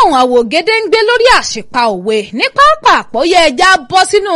gbóhùn àwògede ń gbé lórí àṣìpa òwe ní pápá àpòyẹ ẹja bọ́ sínú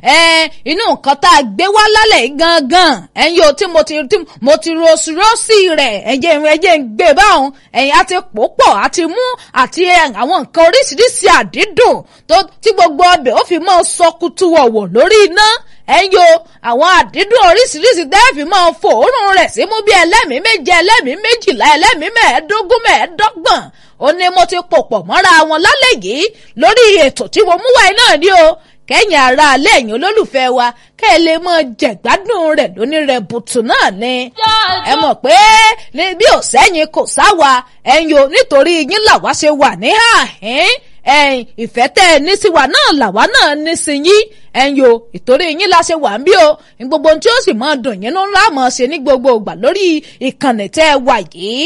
inú nǹkan tá a gbé wá lálẹ́ gangan ẹ̀yin o tí mo ti tí mo ti rosirọ́sì rẹ̀ ẹ̀jẹ̀ ẹ̀jẹ̀ ń gbé báwọn ẹ̀yin àti pòpọ̀ àti mú àti àwọn nǹkan oríṣiríṣi àdídùn tó tí gbogbo ọbẹ̀ ó fi mọ́ sọkútù wọ̀wọ̀ lórí iná ẹ̀yin o àwọn àdídùn oríṣiríṣi dẹ́ẹ̀fì máa fòórùn rẹ̀ sí mú bí ẹlẹ́mìí méje ẹlẹ́mìí méjìlá ẹlẹ́mìí mẹ́ẹ̀ẹ́dógún mẹ́ẹ̀ẹ́dọ́gbọ̀n ó ní mo ti pòpọ̀ mọ́ra wọn lálẹ́ yìí lórí ètò tí mo mú wáyé náà ní o kẹ́yìn ara alẹ́ ẹ̀yìn olólùfẹ́ wa kẹ́ ẹ lè mọ jẹ̀gbádùn rẹ̀ lóní rẹ̀ bùtù náà ni. ẹ mọ̀ pé bí ò sẹ́yìn kò sáwa ẹ̀yin o nítorí yín làwa ṣe wà ní àhín ẹ̀yin ìfẹ́ tẹ́ ẹ ní sí wa náà làwa náà ní sí yín ẹ̀yin o ìtorí yín la ṣe wà ń bí o ní gbogbo ohun tí ó sì máa dùn yín ńlá mọ̀ ṣe ní gbogbo ìgbà lórí ìkànnì tẹ́ ẹ wà yìí.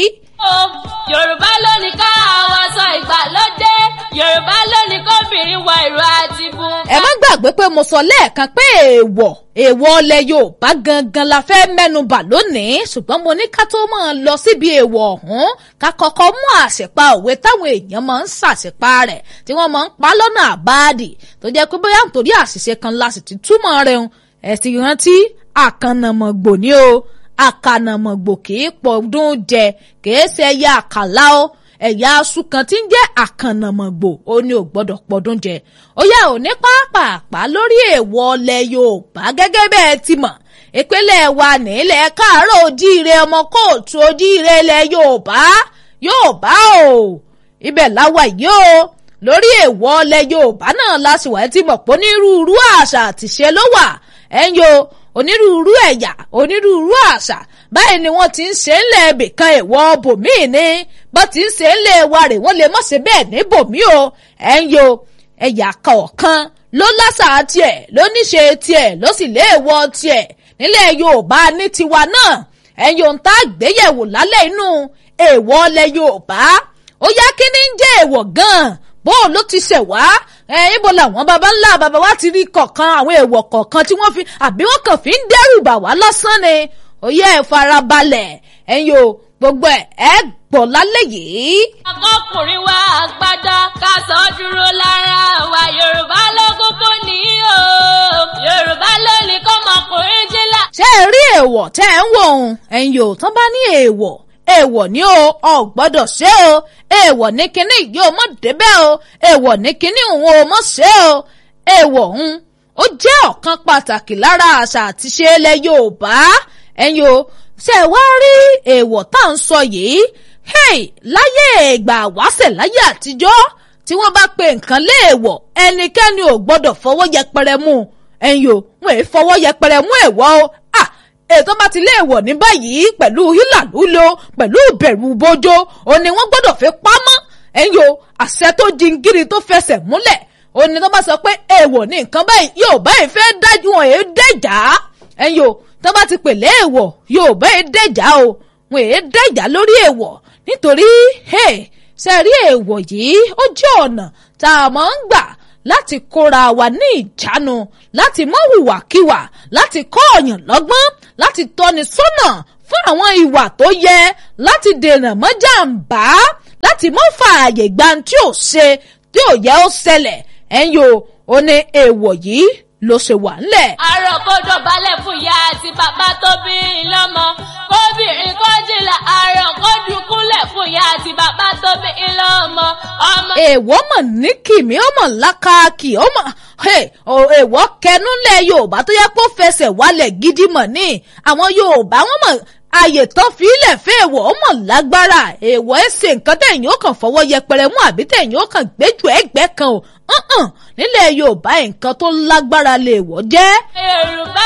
yorùbá ló ní ká àwọn aṣọ ìgbàlódé yorùbá ló ní kóbìnrin wọ ìró àti bùn. ẹ má gbàgbé pé mo sọ lẹ́ẹ̀kan pé èèwọ̀ èèwọ̀ ọlẹ̀ yorùbá gangan la fẹ́ mẹ́nubà lónìí ṣùgbọ́n mo ní ká tó máa lọ síbi èèwọ̀ ọ̀hún ká kọ́kọ́ mú àṣepa òwe táwọn èèyàn máa ń ṣàṣepa rẹ̀ tí wọ́n máa ń pa lọ́nà àbáàdì tó jẹ́ pé bóyá nítorí àṣìṣe kan la sì ti túmọ̀ rẹ̀ hùn ẹ̀ sì rántí àkànnàmọ̀gbò ni o àkànnàmọ̀gbò kì í pọ̀dún jẹ kì í ṣe ẹyà àkàlà o ẹ̀yà aṣú kan tí ń jẹ́ àkànnàmọ̀gbò ó ní ò gbọ́dọ̀ pọ̀dún jẹ ó yà ò ní pàápàá lórí èèwọ̀ ọlẹ̀ yorùbá gẹ́gẹ́ bẹ́ẹ̀ ti mọ̀ ìpínlẹ̀ wa nílẹ̀ káàárọ̀ ojíire ọmọ kóòtù ojíire ilẹ̀ yorùbá yorùbá o ibẹ̀ láwa yìí o lórí èèwọ̀ ọlẹ̀ yorùbá náà lásìwọ̀ ẹ ti mọ̀ pé onírúurú àṣà àtìṣe ló wà ẹ̀yin o onírúurú ẹ̀yà onírúurú àṣà báyìí ni wọ́n ti ń ṣe ń lẹ̀ ibìkan èèwọ̀ bòmíì ni bó ti ń ṣe ń lẹ̀ wa rè wọ́n lè mọ̀ ṣe bẹ́ẹ̀ ní bòmíì o ẹ̀yin o ẹ̀yà kọ̀ọ̀kan ló lásà tiẹ̀ ló níṣe tiẹ̀ ló sì léèwọ̀ tiẹ̀ nílẹ̀ yorùbá ní tiwa náà ẹ̀yin ohun tá a gbéyẹ̀wò lálẹ́ inú èèwọ̀ ọlẹ̀ yorùbá ó yá kí ni ń jẹ́ èèwọ̀ gan-an bó ló ti ṣẹ̀ wá ẹ ibo làwọn baba ńlá baba wa ti rí kọ̀ọ̀kan àwọn èèwọ̀ kọ̀ọ̀kan tí wọ́n fi àbí wọ́n kàn fi ń dẹ́rù bà wá lásán ni ó yẹ ẹ farabalẹ̀ ẹ̀yin o gbogbo ẹ̀ ẹ gbọ́ lálẹ́ yìí. akọkùnrin wa àgbàdá ká sọ dúró lára wa yorùbá ló kúkú ní o yorùbá ló ní kọ́mọkùnrin jílá. ṣé ẹ rí èèwọ̀ tẹ́ ẹ ń wò ó ẹ̀yin o tán bá ní èèwọ̀ èèwọ̀ ní o ò gbọ́dọ̀ ṣe o èèwọ̀ ní kinní yìí o mọ̀ débẹ̀ o èèwọ̀ ní kinní òun o mọ̀ ṣe o èèwọ̀ òun ó jẹ́ ọ̀kan pàtàkì lára àṣà àti ṣe ilẹ̀ yorùbá ẹ̀yin o ṣe wá rí èèwọ̀ tá à ń sọ yìí hey láyé ìgbà wáṣẹ̀ láyé àtijọ́ tí wọ́n bá pe nǹkan léèwọ̀ ẹnikẹ́ni ò gbọ́dọ̀ fọwọ́ yẹpẹrẹ mú ẹ̀yin o wọn èé fọwọ́ yẹpẹrẹ mú èèwọ̀ o ah ètò bá ti léèwọ̀ ní báyìí pẹ̀lú hílàlúlo pẹ̀lú ìbẹ̀rù bójó ó ní wọ́n gbọ́dọ̀ fi pamọ́ ẹ̀yin o àṣẹ tó jingiri tó fẹsẹ̀ múlẹ̀ ó ní tó bá sọ pé èèwọ̀ ní nǹkan báyìí yóò báyìí fẹ́ dájú wọn èé dẹ̀já ẹ̀yin o tó bá ti pè léèwọ̀ yóò báyìí dẹ̀já o wọn èé dẹ̀já lórí èèwọ̀ nítorí ṣe rí èèwọ̀ yìí ó jẹ́ ọ̀nà tá a máa ń gbà láti kóra wa ní ìjánu láti mọ hùwàkiwà láti kọ́ ọ̀yàn lọ́gbọ́n láti tọ́ni sọ́nà fún àwọn ìwà tó yẹ láti dènà mọ́ jàǹbá láti mọ́ fààyè gba tí ò ṣe tí ò yẹ ó ṣẹlẹ̀ ẹ̀yin o ò ní èèwọ̀ yìí ló ṣe wà ńlẹ̀. àrò kó dọ̀bálẹ̀ fún ìyá àti bàbá tó bí i lọ́mọ kóbìnrin kó jìlà àrò kó dùkúlẹ̀ fún ìyá àti bàbá tó bí i lọ́mọ ọmọ. èèwọ̀ mọ̀ ní kìmí ọmọ lákàkì ọmọ èèwọ̀ kẹnúlẹ̀ yorùbá tó yẹ kó fẹsẹ̀ wálẹ̀ gidi mọ̀ ní àwọn yorùbá wọn mọ̀ ààyè tán fílẹ̀ fẹ́ èèwọ̀ ó mọ̀ lágbára èèwọ̀ ẹ̀ ṣe nǹkan tẹ̀yìn ó kàn fọwọ́ yẹpẹrẹ mú àbí tẹ̀yìn ó kàn gbẹ́jù ẹgbẹ́ kan o hàn nílẹ̀ yorùbá nǹkan tó lágbára lè wọ́ jẹ́. yorùbá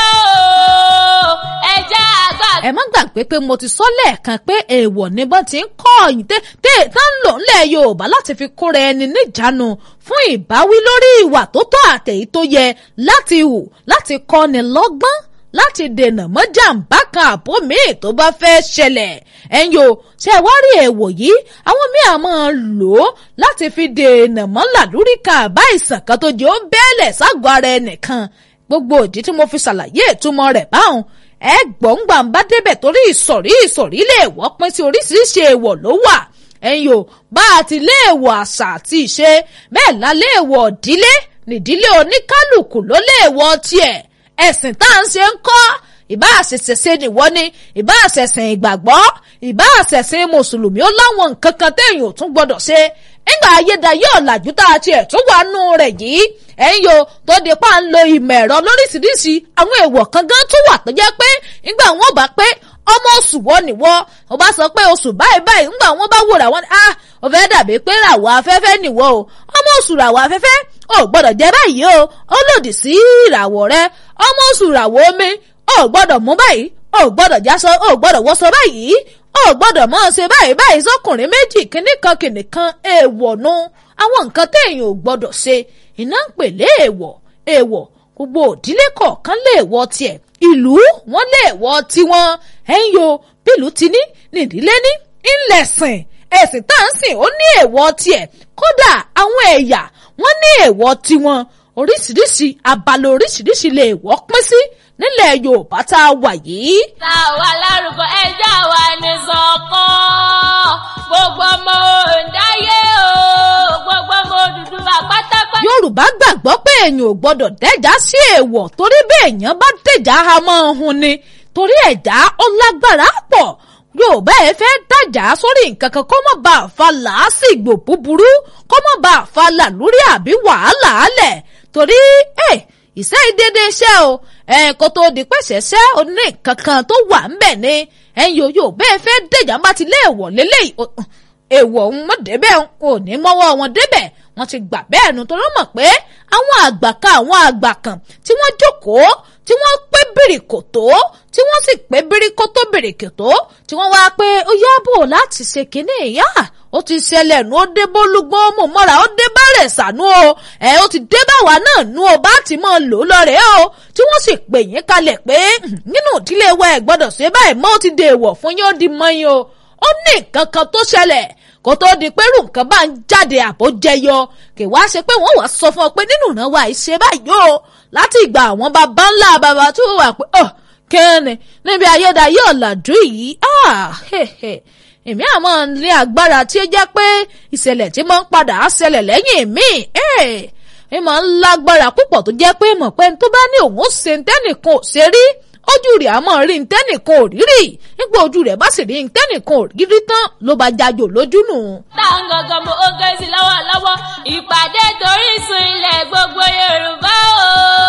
o ẹjẹ́ àgbà. ẹ má gbàgbé pé mo ti sọ lẹ́ẹ̀kan pé èèwọ̀ ni bọ́n ti ń kọ́ ọ̀yìn tẹ́ tẹ́ tán ń lò ńlẹ̀ yorùbá láti fi kóra ẹni níjàánu fún ìbáwí lórí ìwà tó tọ́ àtẹ̀yí tó yẹ láti hù láti kọ́ni lọ́gbọ́n láti dènà mọ́ jàǹbá kan àbó míì tó bá fẹ́ ṣẹlẹ̀ ẹ̀yin o ṣe wá rí èèwọ̀ yìí àwọn míì á máa lò ó láti fi dènà mọ́ làlúrí kan àbá ìsàn kan tó jẹ́ ó bẹ́ẹ̀lẹ̀ ságọ́ ara ẹnìkan gbogbo òdì tí mo fi ṣàlàyé ìtumọ̀ rẹ̀ báwọn ẹ gbọ̀ngbà ń bá débẹ̀ torí ìsọ̀rí ìsọ̀rí lè wọ́ pín sí oríṣiríṣi èèwọ̀ ló wà ẹ̀yin o bá a ti léèwọ̀ àṣà àti ìṣe bẹ́ẹ̀ la léèwọ̀ ìdílé nídìílé oníkálùkù ló léèwọ̀ tiẹ̀ ẹ̀sìn tá à ń ṣe ń kọ́ ìbá àṣẹṣẹṣẹ nìwọ ni ìbá àṣẹṣìn ìgbàgbọ́ ìbá àṣẹṣìn mùsùlùmí ó láwọn nǹkan kan téèyàn ò tún gbọdọ̀ ṣe nígbà ayédáyé ọ̀làjú tá a tiẹ̀ tún wà nù rẹ̀ yìí ẹ̀yin yo tó di pa ń lo ìmọ̀ ẹ̀rọ lóríṣiríṣi àwọn èèwọ̀ kan gan tún wà tó jẹ́ pé nígbà wọn bá pé ọmọ oṣù wọ nìwọ ó bá sọ pé oṣù báyìí báyìí nígbà wọn bá wòrà wọn ah ó fẹ́ dàbí pé ràwọ̀ afẹ́fẹ́ nìwọ o ọmọ oṣù ràwọ̀ afẹ́fẹ́ ò gbọ́dọ̀ jẹ́ báyìí o ó lòdì sí ìràwọ̀ rẹ ọmọ oṣù ràwọ̀ omi ò gbọ́dọ̀ mú báyìí ò gbọ́dọ̀ jásọ ò gbọ́dọ̀ wọṣọ báyìí ò gbọ́dọ̀ mọ́ ṣe báyìí báyìí sọkùnrin méjì kìnnìkan kìnnìkan èèwọ̀ nu àwọn nǹkan téèyàn ò gbọ́dọ̀ ṣe iná ń pè léèwọ̀ èèwọ̀ gbogbo òdílé kọ̀ọ̀kan léèwọ̀ tiẹ̀ ìlú wọn léèwọ̀ tiwọn ẹ̀yin yo bílù ti ní nídìílé ní ńlẹ̀sìn ẹ̀sìn tá à ń sìn ó ní èèwọ̀ tiẹ̀ kódà àwọn ẹ̀yà wọn ní èèwọ̀ tiwọn oríṣiríṣi abala oríṣiríṣi lè wọ́ pín sí nílẹ̀ yorùbá tá a wà yìí. tá a wà lárúkọ ẹja wa ní sọkàn gbogbo ọmọ òǹdáyé o gbogbo ọmọ Odùduwà pátápátá. yorùbá gbàgbọ́ pé èèyàn ò gbọ́dọ̀ dẹ́jà sí èèwọ̀ torí bí èèyàn bá dẹ́jà a máa hun ni torí ẹ̀dá ó lágbára pọ̀ yorùbá ẹ fẹ́ dájà sórí nǹkan kan kó má bàa fa làásìgbò búburú kó má bàa fa làlúrí àbí wàhálà álẹ̀ torí ẹ̀ ìṣe ìdédé iṣẹ́ o ẹ̀ kó tó di pẹ̀sẹ̀ ṣẹ́ oní kankan tó wà ń bẹ̀ ni ẹ̀yin yóò yóò bẹ́ẹ̀ fẹ́ dẹ̀jà bá ti lé èèwọ̀ lélẹ́yìí èèwọ̀ ń mọ̀ débẹ̀ ò ní mọ́wọ́ wọn débẹ̀ wọ́n ti gbà bẹ́ẹ̀ nu torí mọ̀ pé àwọn àgbà kan àwọn àgbà kan tí wọ́n jókòó tí wọ́n pé bìrìkòtó tí wọ́n sì pé bìrìkòtó bìrìkòtó tí wọ́n wá pé ó yá bò láti ṣe kínní ìyá ó ti ṣẹlẹ̀ nu ó dé bólúgbọ́n mọ̀ mọ́ra ó dé bẹ̀rẹ̀ sànú o ẹ̀ ó ti dé báwa náà nu o bá ti mọ̀ lò ó lọ́rẹ̀ o tí wọ́n sì pè yín kalẹ̀ pé nínú ìdílé wa ẹ̀ gbọ́dọ̀ ṣe báyìí mọ́ ó ti dèèwọ̀ fún yín ó di mọ́yìn o ó ní nǹkan kan tó ṣẹlẹ̀ kó tó di pé irú nǹkan bá ń jáde àbó jẹyọ kì wá ṣe pé wọ́n wàá sọ fún ọ pé nínú ìran wa ìṣe báyìí o láti ìgbà àwọn baba ńlá baba tó wà pé ọ kẹ́ni níbi ayédáyé ọ̀làjú yìí èmi àmọ́ ní agbára tí ó jẹ́ pé ìṣẹ̀lẹ̀ tí mo ń padà á ṣẹlẹ̀ lẹ́yìn mi ẹ máa ń lágbára púpọ̀ tó jẹ́ pé mọ̀ pé tó bá ní òun ó ṣe ntẹ́nìkan ò ṣe rí ojú rẹ̀ á mọ̀ rí ntẹ́nìkan ò rírì nígbà ojú rẹ̀ bá sì rí ntẹ́nìkan ò rírí tán ló bá jájò lójú nù. táwọn gangan mo ó gé sí lọ́wọ́lọ́wọ́ ìpàdé torísun ilẹ̀ gbogbo Yorùbá o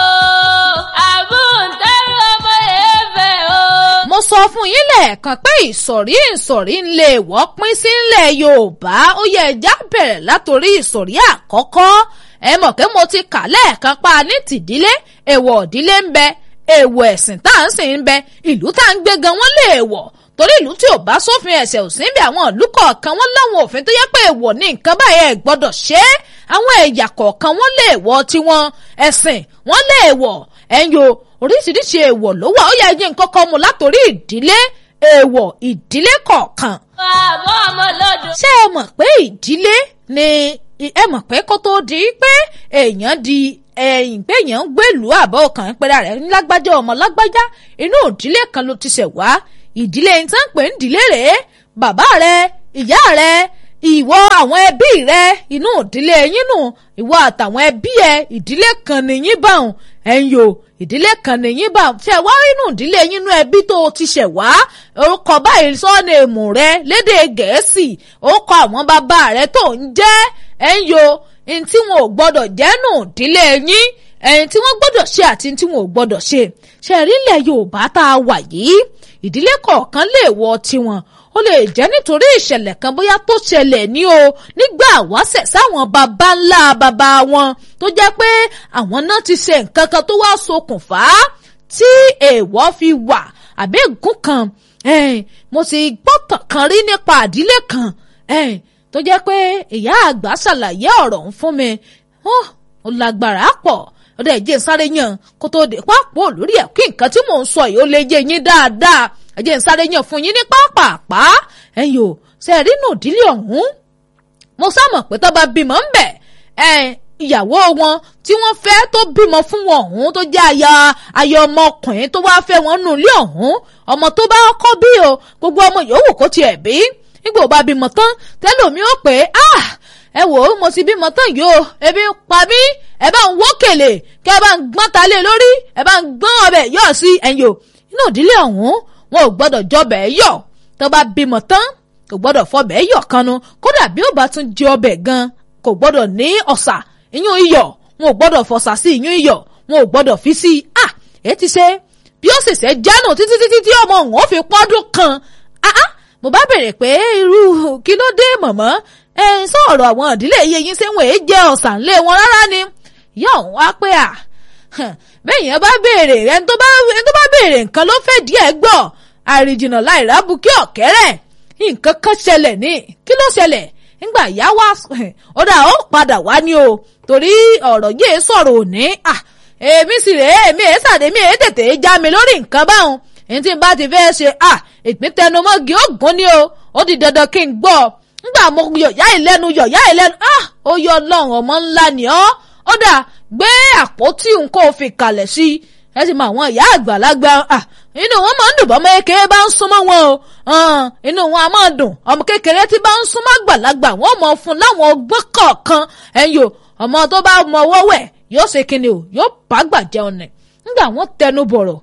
àbúntẹ́rù ọmọ èèfẹ̀ o. mo sọ fún yín lẹ́ẹ̀kan pé ìsọ̀rí ìsọ̀rí ń lè wọ́ pín sí ilẹ̀ Yorùbá ó yẹ ẹja bẹ̀rẹ̀ látòrí ìsọ̀rí àkọ́kọ́ ẹ mọ̀ pé mo ti kà lẹ́ẹ̀kan pa ní tìdílé èèwọ̀ ìdílé ń bẹ èèwọ̀ ẹ̀sìn tá à ń sìn ń bẹ ìlú tá à ń gbé gan wọ́n lè wọ̀ torí ìlú tí ò bá sófin ẹ̀sẹ̀ ò sí ń bẹ àwọn ìlú kọ̀ọ̀kan wọ́n láwọn òfin tó yẹ pé èèwọ̀ ní nǹkan báyẹn ẹ̀ gbọ́dọ̀ ṣe é àwọn ẹ̀yà kọ̀ọ̀kan wọ́n lè wọ̀ tiwọn ẹ̀sìn wọ́n lè wọ̀ ẹ̀yọ oríṣiríṣi èèwọ̀ ló wà ó yẹ ẹyin nǹkan kan mu látòrí ìdílé èèwọ̀ ìdílé kọ̀ọ̀kan. àbọ̀ ọmọ lọ́dún. ṣé ẹ mọ̀ pé ìdílé ni ẹ mọ̀ pé kó tó di pé èèyàn di ẹ̀yìn pé èèyàn ń gbèlú àbọ̀ ọkàn pẹ̀lú rẹ̀ lágbájá ọmọ lágbájá inú ìdílé kan ló ti ṣẹ̀ wá ìdílé yìí tán pè ń dìlé rèé bàbá rẹ ìyá rẹ ìwọ àwọn ẹbí rẹ inú ìdílé yín nù ìwọ àtàwọn ẹbí ẹ ìdílé kan nìyín báwọn ẹ̀yin o ìdílé kan nìyín báwọn ṣe wá inú ìdílé yín nú ẹbí tó o ti ṣẹ̀ wá orúkọ báyìí sọ́ọ̀nù èmù rẹ lédè gẹ̀ẹ́sì orúkọ àwọn bàbá rẹ tó ń jẹ́ ẹ̀yin o ní tí wọn ò gbọ́dọ̀ jẹ́nu ìdílé yín ẹ̀yin tí wọ́n gbọ́dọ̀ ṣe àti tí wọn ò gbọ́dọ̀ ṣe ṣe rí ilẹ̀ Yorùbá tá a wà yìí ìdílé kọ̀ọ̀kan lè wọ tiwọn ó lè jẹ́ nítorí ìṣẹ̀lẹ̀ kan bóyá tó ṣẹlẹ̀ ní o nígbà wáṣẹ̀ sáwọn baba ńlá baba wọn tó jẹ́ pé àwọn náà ti ṣe nǹkan kan tó wá ṣokùnfà tí èèwọ̀ fi wà àbí ègún kan mo sì gbọ́tàn kan rí nípa ìdílé kan tó jẹ́ pé ìyá àgbà ṣàlàyé ọ̀rọ̀ ń fún mi ó lágbára pọ̀ ọdọ ẹ̀jẹ̀ sáré yàn kó tó dé pápọ̀ lórí ẹ̀ kí nǹkan tí mò ń sọ yìí ó lè yé yín dáadáa ẹ̀jẹ̀ sáré yàn fún yín ní pápápá ẹ̀yin o ṣe rí nù dílé ọ̀hún mo sámọ̀ pé tó bá bímọ ń bẹ̀ ìyàwó wọn tí wọ́n fẹ́ tó bímọ fún wọn ọ̀hún tó jẹ́ aya aya ọmọkùnrin tó wáá fẹ́ wọn nù ilé ọ̀hún ọmọ tó bá kọ́ bí o gbogbo ọmọ yòówù kó tiẹ̀ bí nígbà ó bá bímọ tán tẹ́lòmí ó pè é ah ẹ wò ó mo ti bímọ tán yìí o ebi ń pa mí ẹ bá ń wókèlè kẹ ẹ bá ń gbọ́n ta lé lórí ẹ bá ń gbọ́n ọbẹ̀ yọ̀ sí ẹ̀yìn o inú ìdílé ọ̀hún wọn ò gbọ́dọ̀ jọbẹ̀ yọ̀ tó bá bímọ tán kò gbọ́dọ̀ fọbẹ̀ yọ̀ kanu kódà bí ó bá tún jẹ ọbẹ̀ gan kò gbọ́dọ̀ ní ọ̀sà ìyún iyọ̀ wọn ò gbọ́dọ̀ fọ̀sà sí ìyún iyọ̀ wọn ò gbọ́dọ̀ fi sí i ah èyí ti ṣe bí ó ṣẹ̀ṣẹ̀ jánu títí títí tí ọmọ òun ó fi pọ́dún kan ah ah mo bá bèrè pé irú kí ló dé mọ̀mọ́ ẹ ń sọ̀rọ̀ àwọn ìdílé iye yín ṣé wọn èé jẹ ọ̀sán lé wọn rárá ni ìyá òun wá pé à bẹ́ẹ̀ yẹn bá béèrè ẹni tó bá ẹni tó bá béèrè nǹkan ló fẹ́ díẹ̀ gbọ́ àrìjìnà láìrábù kí ọ̀kẹ́rẹ́ nǹkan kan ṣẹlẹ̀ ní kí ló ṣẹlẹ̀ nígbà ìyá wa ó dà ó padà wá ní o torí ọ̀rọ̀ yìí sọ̀rọ̀ òní à èmi sì rèé èmi èé sàdé mi èé tètè já mi lórí nǹkan báwọn èyí tí n bá ti fẹ́ ṣe à ìpín tẹnumọ́gi ògùn ni o ó di dandan kí n gbọ́ nígbà mo yọ̀yá ìlẹ́nu yọ̀yá ìlẹ́nu ah ó yọ ọlọ́run ọmọ ńlá ni ọ́ ó dà gbé àpótí nǹkan òfin kalẹ̀ sí i ẹ sì mọ àwọn ìyá àgbàlagbà ah inú wọn máa ń dùn bọ́mọ kékeré bá ń súnmọ́ wọn o inú wọn a máa dùn ọmọ kékeré tí bá ń súnmọ́ àgbàlagbà wọn mọ̀ fún láwọn ọgbọ́n kọ̀ọ̀kan ẹ̀yìn o ọmọ tó bá mọ ọwọ́ wẹ̀ yóò ṣe kíni o yóò bá gbà jẹun nẹ̀ nígbà wọn tẹnu bọ̀rọ̀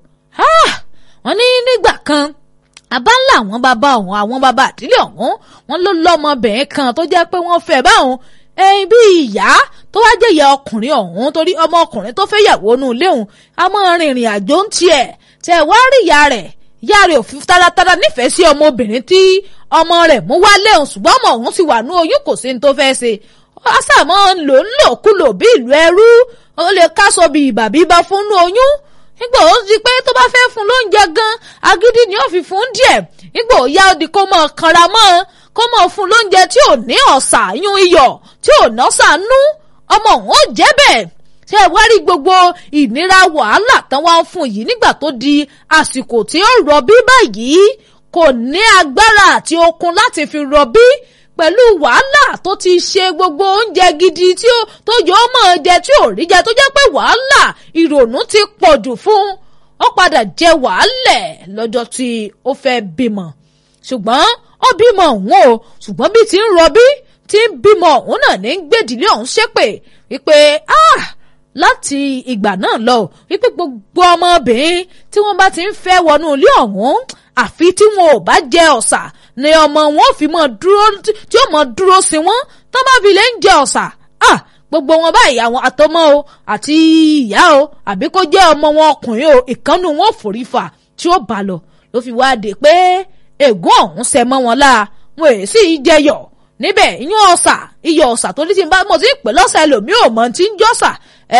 wọn ní nígbà kan àbá ńlá àwọn bàbá ọ̀hún àwọn bàbá àdílé ọ̀hún wọn ló lọ́mọbìnrin kan tó jẹ́ pé wọ́n fẹ́ báwọn ẹyin bí ìyá tó wá jẹ́ ìyá ọkùnrin ọ̀hún torí ọmọ ọkùnrin tó fẹ́ yàwó inú ilé òun a máa rìnrìn àjò ń tiẹ̀ tẹ̀ wá rí ìyá rẹ̀ ìyá rẹ̀ ò fi taratara nífẹ̀ẹ́ sí ọmọbìnrin tí ọmọ rẹ̀ mú wálé òun ṣùgbọ́n ọmọ òun ti wà ní oyún kò sí ní tó fẹ́ ṣe ọ̀sàmọ́ ń lò ń lò kúlò bí ìlú ẹrú ó lè káṣọ bí ìbà bíbá fún ní oyún nígbà ó di pé tó bá fẹ́ fún lóúnjẹ gan agídí ni ó fi fún díẹ̀ nígbà ó yá ó di kó mọ̀ kanra mọ́ kó mọ̀ fún lóúnjẹ tí ò ní ọ̀sà yún iyọ̀ tí ò nọ́sà nú ọmọ òun ó jẹ́ bẹ́ẹ̀ ṣé ẹ wá rí gbogbo ìnira wàhálà tán wá ń fún yìí nígbà tó di àsìkò tí ó rọbí báyìí kò ní agbára àti okun láti fi rọbí pẹ̀lú wàhálà tó ti ṣe gbogbo oúnjẹ gidi tí ó tó yọ ọ́ mọ̀ jẹ tí ò rí jẹ tó jẹ́ pé wàhálà ìrònú ti pọ̀ jù fún ó padà jẹ wàhálẹ̀ lọ́jọ́ tí ó fẹ́ bímọ ṣùgbọ́n ó bímọ òun o ṣùgbọ́n bí ti ń rọbí tí ń bímọ òun náà ní gbèdìlé ọ̀hún ṣépè wípé ah láti ìgbà náà lọ wípé gbogbo ọmọbìnrin tí wọ́n bá ti ń fẹ́ wọnú ilé ọ̀hún àfi tí wọn ò bá jẹ ọ̀sà ni ọmọ wọn ò fi mọ dúró tí ó mọ dúró sí wọn tó bá fi lè ń jẹ ọ̀sà ah gbogbo wọn báyìí àwọn àtọmọ o àti ìyá o àbí kó jẹ́ ọmọ wọn ọkùnrin o ìkànnù wọn ò forí fà tí ó bá lọ ló fi wá dé pé ègún ọ̀hún ṣẹ mọ́ wọn láà wọn èyí sì jẹyọ̀ níbẹ̀ iyún ọ̀sà iyọ̀ ọ̀sà tó ní ti bá mo ti ń pè lọ́sà ẹlòmíì ò mọ̀ ti ń jọ́sà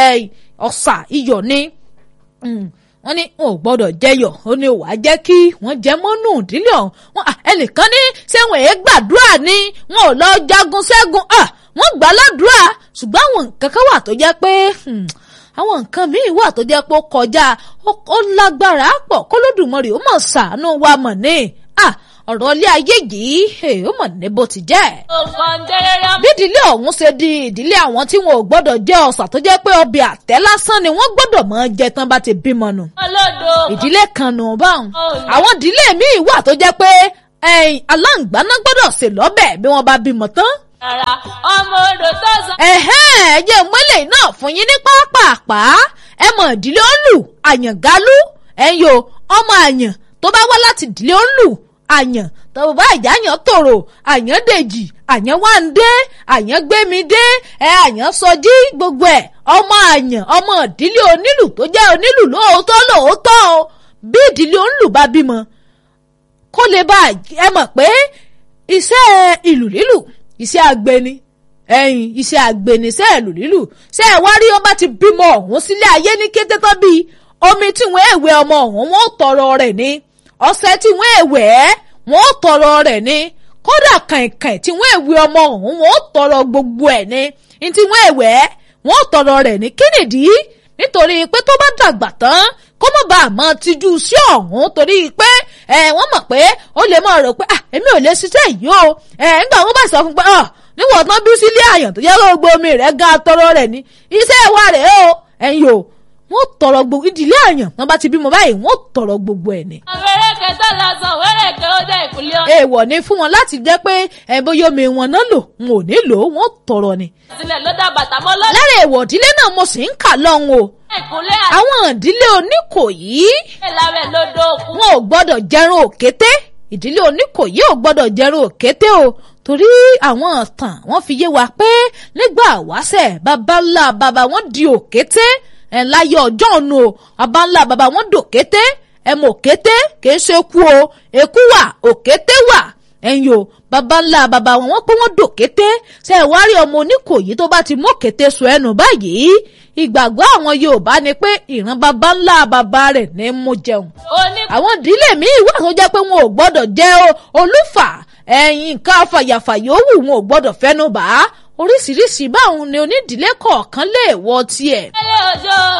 ọ̀sà iyọ̀ ni wọ́n ní wọn ò gbọ́dọ̀ jẹyọ̀ ó ní wàá jẹ́ kí wọ́n jẹ mọ́nú ìdílé ọ̀hún ẹnìkan ní sẹ́wọ̀n èé gbàdúrà ni wọn ò lọ jagun ṣẹ́gun wọ́n gbà ládùúrà ṣùgbọ́n àwọn nǹkan kan wà tó jẹ́ pé àwọn nǹkan míì wà tó jẹ́ pé ó kọjá ó lágbára pọ̀ kólódùmarè ó mọ̀ ṣàánú wa mọ̀ ní ọ̀rọ̀ ilé ayé yìí ó mọ̀ ní bó ti jẹ́. bí ìdílé ọ̀hún ṣe di ìdílé àwọn tí wọn ò gbọ́dọ̀ jẹ ọ̀sà tó jẹ́ pé ọbẹ̀ àtẹ́ lásán ni wọ́n gbọ́dọ̀ máa jẹ tán bá ti bímọ nù. ìdílé kan nù báwọn. àwọn ìdílé míì wà tó jẹ́ pé aláǹgbáná gbọ́dọ̀ ṣe lọ́bẹ̀ bí wọ́n bá bímọ tán. ọmọ odò tó sọ. ẹ̀hẹ́n ẹ jẹ́ mọ́lẹ̀ náà fún yín ní pápápá ẹ mọ̀ ìdílé olù àyàngálú ẹ̀yọ ọmọ àyàn tó bá wá láti ìdílé olù àyàn tọ́wọ́ bá ìjáyàn tòrò àyàn dèjì àyàn wáńdé àyàn gbémidé ẹ àyàn sọjí gbogbo ẹ ọmọ àyàn ọmọ ìdílé onílù tó jẹ́ onílù lóòótọ́ lóòótọ́ o bí ìdílé onílù bá bímọ kó lè bá ẹ mọ̀ pé iṣẹ́ ìlù lílù iṣẹ́ agbeni ẹyin iṣẹ́ agbeni iṣẹ́ ìlù lílù ṣé ẹ wá rí ó bá ti bímọ ọ̀hún sílé ayé ní kété tán bíi omi tí wọ́n èwe ọmọ ọ̀hún wọ́n tọrọ rẹ̀ ni ọṣẹ tí wọ́n èwẹ̀ ẹ́ wọ́n tọrọ rẹ̀ ni kódà kàìnkàìn tí wọ́n èwe ọmọ ọ̀hún wọ́n tọrọ gbogbo ẹ̀ ni ní tí wọ́n èwẹ̀ ẹ́ wọ́n tọrọ rẹ̀ ni kí nìdí nítorí pé tó bá dàgbà tán kó mọ̀ bá a mọ̀ tijú sí ọ̀hún torí pé ẹ wọ́n mọ̀ pé ó lè mọ̀ rò pé ah èmi ò lè ṣiṣẹ́ yìí o ẹ nígbà wọn bá sọ fún pé ọ níwọ̀n tán bí sílé àyàn tó yẹ kó gbogbo omi rẹ̀ gan tọrọ rẹ̀ ni iṣẹ́ wa rẹ̀ o ẹ̀yin o wọ́n tọrọ gbogbo ìdílé àyàn wọ́n bá ti bímọ báyìí wọ́n tọrọ gbogbo ẹ̀ ni. ọ̀fẹ́rẹ́kẹ́ tó lọ sàn wẹ́rẹ̀ kí ó dé ìkúlẹ̀ ọ̀nà. èèwọ̀ ni fún wọn láti jẹ́ pé ẹ bóyá omi wọn náà lò wọn ò ní lò ó wọn ò tọrọ ni. sílẹ̀ ló dá bàtà mọ́ lọ́dún. lára èèwọ̀ ìdílé náà mo sì ń kà lọ́hùn o ìkúlẹ̀ àti àwọn ìdílé oníkòyí ìlàwẹ̀ lódò òkú. wọn ò gbọ́dọ̀ jẹrun òkété ìdílé oníkòyí ò gbọ́dọ̀ jẹrun òkété o torí àwọn ọ̀tàn wọn fi yé wa pé nígbà wáṣẹ̀ baba ńlá baba wọn di òkété ẹ̀ láyé ọjọ́ ọ̀nù o baba ńlá baba wọn dòkété ẹ̀ mọ̀ òkété kìí ṣe kú o èkú wà òkété wà ẹ̀yin o baba ńlá baba wọn wọn pé wọn dòkété ṣe ẹ̀ wá rí ọmọ oníkòyí tó bá ti mú òkété sọ ẹnu báyìí ìgbàgbọ́ àwọn Yorùbá ni pé ìran baba ńlá baba rẹ̀ ní mú jẹun oní àwọn ìdílé míì wà tó jẹ́ pé wọn ò gbọ́dọ̀ jẹ́ o- olúfà ẹ̀yìn nǹkan afàyàfà yòówù wọn ò gbọ́dọ̀ fẹ́nu bà á oríṣiríṣi báwọn ni onídìílé kọ̀ọ̀kan lè wọ tiẹ̀. ilé òjò